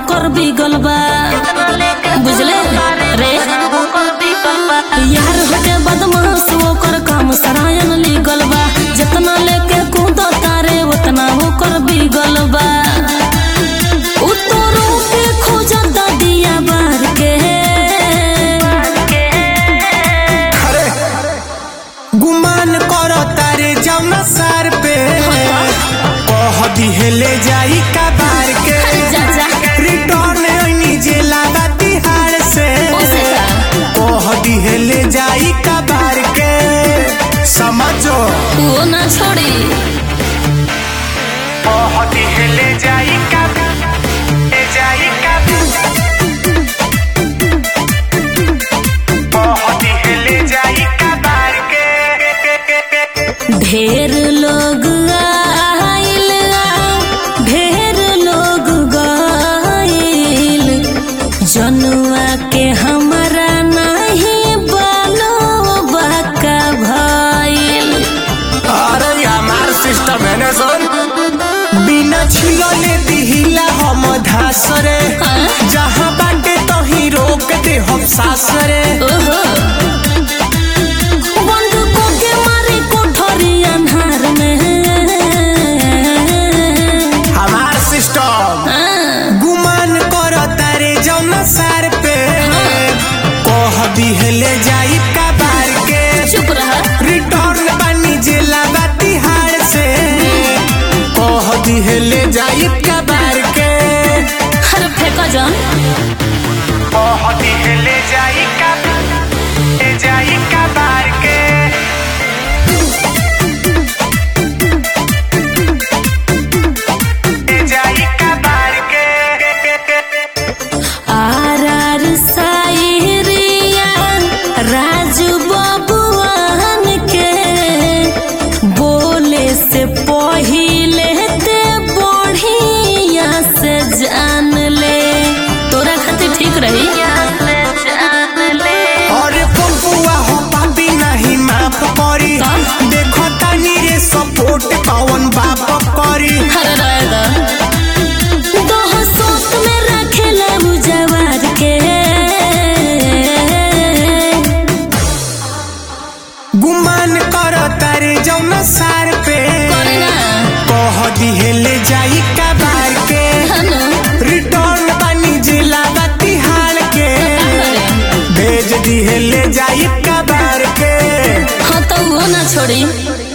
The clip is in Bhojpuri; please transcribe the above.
कर बिगल बा बुझले रे यार हटे बदमाश ओकर काम सरायन लीगल बा जितना लेके कूद तारे उतना ओकर बिगल बा उतरो के खोजत दिया बार के अरे गुमान करो तारे जौना सार पे कह दिहले जाई का बार के जा जा रिटर्न ओइनी जेला बा तिहाड़ से ओसे का कह दिहले जाई का बार के समझो वो ना छोड़ी कह दिहले जाई का ए जाई का कह दिहले जाई का बार के ढेर लोग आइल ढेर लोग गइल जनुआ के हमरा नहीं बालो बाका भइल अरे हमार सिस्टम है ना सुन बिना छिलले दिहिला हम धासरे हाँ? जहाँ बाटे तो ही रोक दे हम सासरे ओहो बंद को के मारे कोठरी अन्हार में हमार सिस्टम हाँ, गुमान कर तारे जौना सार पे कह दिहले जाई का बार के चुप रहा रिटर्न बानी जेला बा तिहाड़ से कह दिहले जाई का बार के हर फेंका जान कह दिहले जाई का ए जाई का बार के ए जाई का बार के आर आर सायरिया राजू बबुआन के बोले से पहिले ते बढ़िया से जान ले तोरा खातिर ठीक रही और पपुआ हो पापी नहीं माफ करी का? देखो तानी रे सपोर्ट पवन बाप करी हर रायदा दोह सोत में रखेला मुजवार के गुमान कर तारे जौना सार पे करे ना कह दिहले जाई का बार के हनु रिटर्न बानी जिला बा तिहाड़ के करे भेज दिहले जाई का बार के हाँ तो वो ना छोड़ी